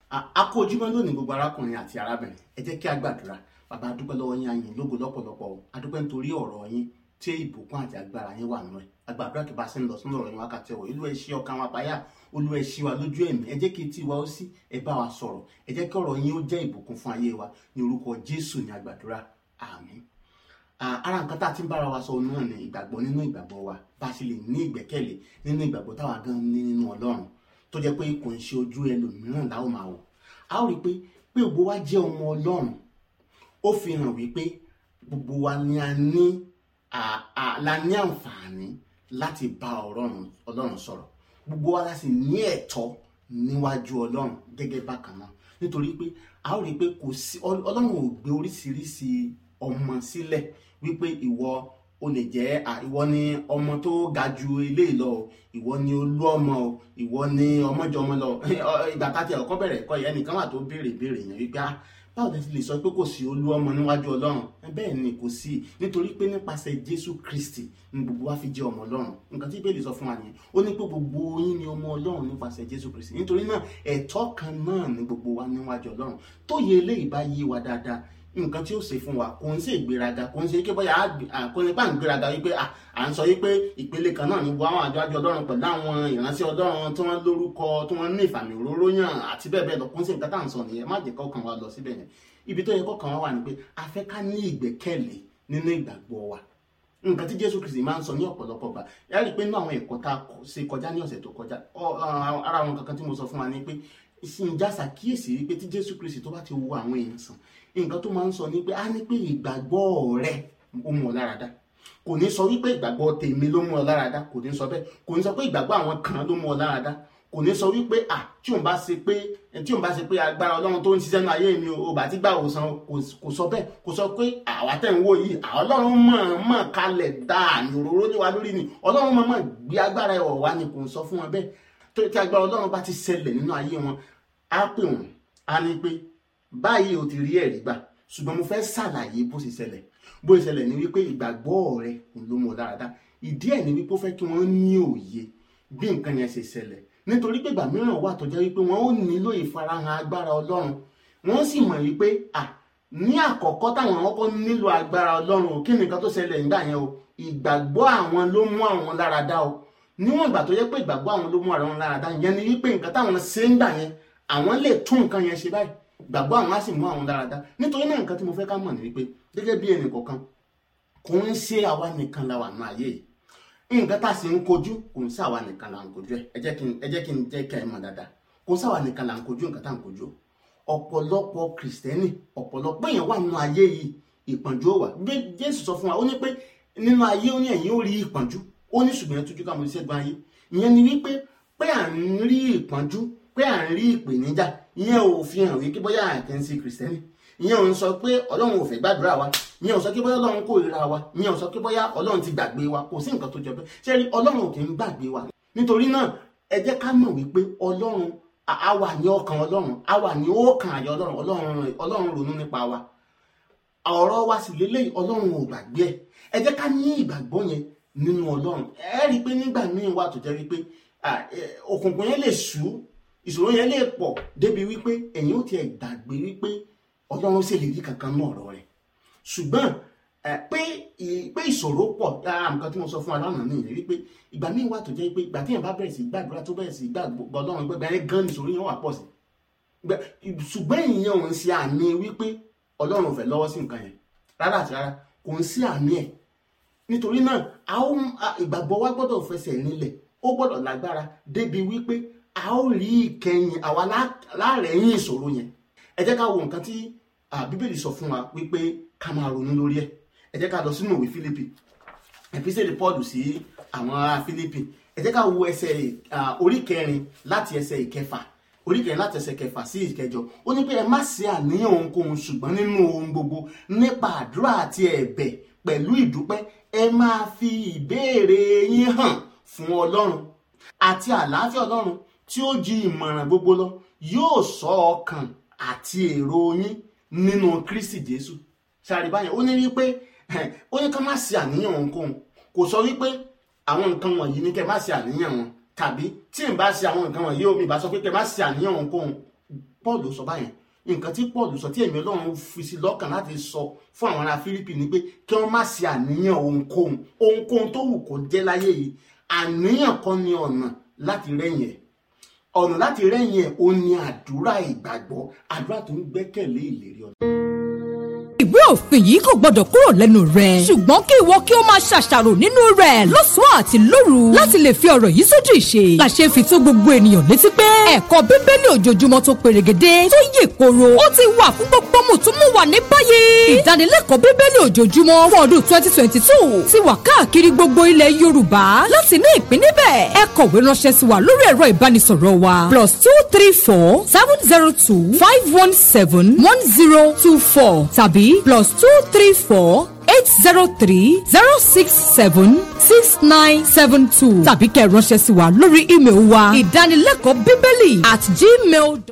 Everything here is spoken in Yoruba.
a kó ojúmọ́ lónìí gbogbo arákùnrin àti arábìnrin ẹ jẹ́ kí a gbàdúrà bàbá adúpẹ́ lọ́wọ́ yín ayìn lógo lọ́pọ̀lọpọ̀ o adúpẹ́ nítorí ọ̀rọ̀ yín tí ìbùkún àti agbára yín wà nínú ẹ̀ agbàdúrà kí bá a ṣe ń lọ sínú ọ̀rọ̀ yín wákàtí ọ̀wọ̀ ìlú ẹ̀ ṣí ọkàn wa payá olú ẹ̀ ṣí wa lójú ẹ̀mí ẹ jẹ́ kí etí wa ó sí ẹ bá wa sọ̀rọ̀ ẹ jẹ́ kí ọ̀rọ̀ yín ó jẹ́ ìbùkún fún ayé wa ní orúkọ Jésù ní agbàdúrà àmín ara nǹkan tá a ti ń bára wa sọ náà ni ìgbàgbọ́ nínú ìgbàgbọ́ wa bá a ṣe lè ní ìgbẹ́kẹ̀lé nínú ìgbàgbọ́ táwa gan ní nínú Ọlọ́run tó jẹ́ pé kò ń ṣe ojú ẹlòmíràn láwọn máa wò a ó rí i pé pé gbogbo wa jẹ́ ọmọ Ọlọ́run ó fi hàn wípé gbogbo wa ni a ní la ní àǹfààní láti bá Ọlọ́run sọ̀rọ̀ gbogbo wa la sì ní ẹ̀tọ́ níwájú Ọlọ́run gẹ́gẹ́ bákan náà nítorí pé a ó rí i pé kò sí Ọlọ́run ò gbé oríṣiríṣi ọmọ sílẹ̀ wípé ìwọ o lè jẹ́ ìwọ ni ọmọ tó ga ju eléyìí lọ o ìwọ ni olú ọmọ o ìwọ ni ọmọjọmọ lọ ìgbà tá a ti ọkọ bẹ̀rẹ̀ kọ́ yẹn nìkan wà tó béèrè béèrè yẹn wípé ah báwo lè ti lè sọ pé kò sí olú ọmọ níwájú Ọlọ́run bẹ́ẹ̀ ni kò sí nítorí pé nípasẹ̀ Jésù Kristi ni gbogbo wa fi jẹ́ ọmọ Ọlọ́run nǹkan tí Bíbélì sọ fún wa nìyẹn ó ní pé gbogbo yín ni ọmọ Ọlọ́run nípasẹ̀ Jésù Kristi nítorí náà ẹ̀tọ́ kan náà ni gbogbo wa níwájú Ọlọ́run tó yẹ eléyìí bá yé wa dáadáa nǹkan tí ó ṣe fún wa kò ń ṣe ìgbéraga kò ń ṣe pé bóyá kò ní pa ń gbéraga wípé à ń sọ wípé ìpele kan náà ní gbogbo àwọn àjọ àjọ ọlọ́run pẹ̀lú àwọn ìránṣẹ́ ọlọ́run tí wọ́n lórúkọ tí wọ́n ní ìfàmì òróró yàn àti bẹ́ẹ̀ bẹ́ẹ̀ lọ kò ń ṣe nǹkan tá à ń sọ nìyẹn má jẹ́ kọ́kàn wa lọ síbẹ̀ yẹn ibi tó yẹ kọ́kàn wa wà ní pé a fẹ́ ká ní ìgbẹ́kẹ̀lé nínú ìgbàgbọ́ wa nǹkan tí Jésù Kristi máa ń sọ ní ọ̀pọ̀lọpọ̀ gbà yàrá rí i pé nínú àwọn ẹ̀kọ́ tá a ṣe kọjá ní ọ̀sẹ̀ tó kọjá ara àwọn kankan tí mo sọ fún wa ni pé ìsìnjà ṣàkíyèsí wípé tí Jésù Kristi tó bá ti wo àwọn èèyàn sàn nǹkan tó máa ń sọ ni pé a ní pé ìgbàgbọ́ rẹ ó mú ọ lára dá kò ní sọ wípé ìgbàgbọ́ tèmi ló mú ọ lára dá kò ní sọ bẹ́ẹ̀ kò ní sọ pé ìgbàgbọ́ àwọn kan ló mú ọ lára dá kò ní sọ wípé à tí òun bá ṣe pé tí òun bá ṣe pé agbára Ọlọ́run tó ń ṣiṣẹ́ nínú ayé mi ò bá ti gbà òsàn kò sọ bẹ́ẹ̀ kò sọ pé àwa tẹ̀ ń wò yìí Ọlọ́run mọ̀-mọ̀ kalẹ̀ dá àmì òróró ní wa lórí ni Ọlọ́run mọ̀-mọ̀ gbé agbára ẹ̀wọ̀ wá ni kò sọ fún wọn bẹ́ẹ̀ tó tí agbára Ọlọ́run bá ti ṣẹlẹ̀ nínú ayé wọn á pè wọ́n á ní pé báyìí o ti rí ẹ̀rí gbà ṣùgbọ́n mo fẹ́ ṣàlàyé bó ṣe ṣẹlẹ̀ bó ṣe ṣẹlẹ̀ ni wípé ìgbàgbọ́ rẹ ló mọ̀ dáradára ìdí ẹ̀ ni wípé ó fẹ́ kí wọ́n ní òye bí nǹkan yẹn ṣe ṣẹlẹ̀ nítorí pé ìgbà mìíràn wà tó jẹ́ wípé wọ́n ó nílò ìfarahàn agbára ọlọ́run wọ́n sì mọ̀ wípé à ní àkọ́kọ́ táwọn ọkọ̀ nílò agbára ọlọ́run kí ni nǹkan tó ṣẹlẹ̀ nígbà yẹn o ìgbàgbọ́ àwọn ló mú àwọn lára dá o níwọ̀n ìgbà tó yẹ pé ìgbàgbọ́ àwọn ló mú àwọn lára dá yẹn ni wípé nǹkan táwọn ṣe ń gbà yẹn àwọn lè tún nǹkan yẹn ṣe báyìí gbàgbọ́ àwọn á sì mú àwọn dáradára nítorí náà nǹkan tí mo fẹ́ ká mọ̀ ní wípé gẹ́gẹ́ bí ẹnì kọ̀ọ̀kan kò ń ṣe àwa nìkan la wà ní ayé yìí nǹkan tá a sì ń kojú kò ń ṣe àwa nìkan la ń kojú ẹ ẹ jẹ́ kí n ẹ jẹ́ kí n jẹ́ kí ẹ mọ̀ dáadáa kò ń ṣe àwa nìkan la ń kojú nǹkan tá à ń kojú ọ̀pọ̀lọpọ̀ kìrìsìtẹ́nì ọ̀pọ̀lọpọ̀ èèyàn wà nínú ayé yìí ìpọ́njú ó wà bí Jésù sọ fún wa ó ní pé nínú ayé ó ní ẹ̀yin ó rí ìpọ́njú ó ní ṣùgbọ́n tújú ká mo ṣe gbọ́n ayé ìyẹn ni wípé pé à ń rí ìpọ́njú pé à ń rí ìpèníjà ìyẹn ò fi hàn wípé bóyá àkẹ́ ń ṣe kìrìsìtẹ́nì ìyẹn ò ń sọ pé ọlọ́run ò fẹ́ gbàdúrà wa ìyẹn ò sọ pé bóyá ọlọ́run kórìíra wa ìyẹn ò sọ pé bóyá ọlọ́run ti gbàgbé wa kò sí nǹkan tó jọ bẹ́ẹ̀ ṣé rí ọlọ́run ò kì í gbàgbé wa nítorí náà ẹ jẹ́ ká mọ̀ wípé ọlọ́run a wà ní ọkàn ọlọ́run a wà ní ọkàn àyà ọlọ́run ọlọ́run ronú nípa wa ọ̀rọ̀ wa sì lélẹ́yìí ọlọ́run ò gbàgbé ẹ̀ ẹ jẹ́ ká ní ìgbàgbọ́ yẹn nínú ọlọ́run ẹ rí i pé nígbà míì wà tó jẹ́ wípé òkùnkùn yẹn lè ṣú ìṣòro yẹn lè pọ̀ débi wípé ẹ̀yin ó tiẹ̀ gbàgbé wípé ọlọ́run sì lè rí kankan náà ọ̀rọ̀ rẹ̀ ṣùgbọ́n pé pé ìṣòro pọ̀ lára nǹkan tí mo sọ fún wa lánàá nìyẹn wípé ìgbà míì wà tó jẹ́ pé ìgbà tí yẹn bá bẹ̀rẹ̀ sí gbàdúrà tó bẹ̀rẹ̀ sí gbàgbọ́ ọlọ́run gbẹgbẹ́ yẹn gan ìṣòro yẹn wà pọ̀ sí ṣùgbọ́n ìyẹn ò ń ṣe àmì wípé ọlọ́run ò fẹ́ lọ́wọ́ sí nǹkan yẹn rárá àti rárá kò ń sí àmì ẹ̀ nítorí náà ìgbàgbọ́ wa gbọ́dọ̀ fẹsẹ̀ rinlẹ̀ ó gbọ́dọ̀ lágbára débi wípé a ó rí ìkẹyìn àwa láàrẹ̀yìn ìṣòro yẹn ẹ jẹ́ ká wo nǹkan tí bíbélì sọ fún wa wípé ká máa ronú lórí ẹ̀ ẹ jẹ́ ká lọ sínú ìwé Fílípì ẹ̀písẹ̀lì Pọ́ọ̀lù sí àwọn ará Fílípì ẹ jẹ́ ká wo ẹsẹ̀ orí kẹrin láti ẹsẹ̀ ìkẹfà orí kẹrin láti ẹsẹ̀ kẹfà sí ìkẹjọ ó ní pé ẹ má ṣe àníyàn ohunkóhun ṣùgbọ́n nínú ohun gbogbo nípa àdúrà àti ẹ̀bẹ̀ pẹ̀lú ìdúpẹ́ ẹ máa fi ìbéèrè yín hàn fún Ọlọ́run àti àlàáfíà Ọlọ́run tí ó ju ìmọ̀ràn gbogbo lọ yóò sọ ọkàn àti èrò yín nínú Kristi Jésù ṣàrí báyẹn ó ní wípé ó ní ká má ṣe àníyàn ohunkóhun kò sọ wípé àwọn nǹkan wọ̀nyí ní kẹ́ má ṣe àníyàn wọn tàbí tí n bá ṣe àwọn nǹkan wọ̀nyí omi ìbá sọ pé kẹ́ má ṣe àníyàn ohunkóhun paul sọ báyẹn nǹkan tí paul sọ tí ẹ̀mí ọlọ́run fi sí lọ́kàn láti sọ fún àwọn ará fílípì ni pé kí wọ́n má ṣe àníyàn ohunkóhun ohunkóhun tó wù kó jẹ́ láyé yìí àníyàn kan ní ọ̀nà láti rẹ́yìn ẹ̀ ọ̀nà láti rẹ́yìn ẹ̀ ó ní àdúrà ìgbàgbọ́ àdúrà tó ń gbẹ́kẹ̀lé ìlérí ọ̀dọ́. ìwé òfin yìí kò gbọdọ̀ kúrò lẹ́nu rẹ̀ ṣùgbọ́n kí ìwọ kí o máa ṣàṣàrò nínú rẹ̀ lọ́sàn-án àti lóru láti lè fi ọ̀rọ̀ yìí sójú ìṣe làṣẹ fi tó gbogbo ènìyàn létí pé ẹ̀kọ́ bíbélì ojoojúmọ́ tó perégedé tó yè koro ó ti wà fún gbogbo mùtúmùwà ní báyìí ìdánilẹ́kọ̀ọ́ bíbélì ojoojúmọ́ fún ọdún twenty twenty two ti wà káàkiri gbogbo ilẹ̀ yorùbá láti ní ìpín níbẹ̀ ẹ kọ̀wé ránṣẹ́ sí wa lórí ẹ̀rọ ìbánisọ̀rọ̀ wa plus two three four seven zero two five one seven one zero two four tàbí plus two three four eight zero three zero six seven six nine seven two tàbí kẹ́ ẹ ránṣẹ́ sí wa lórí ímeèlì wa ìdánilẹ́kọ̀ọ́ bíbélì at gmail.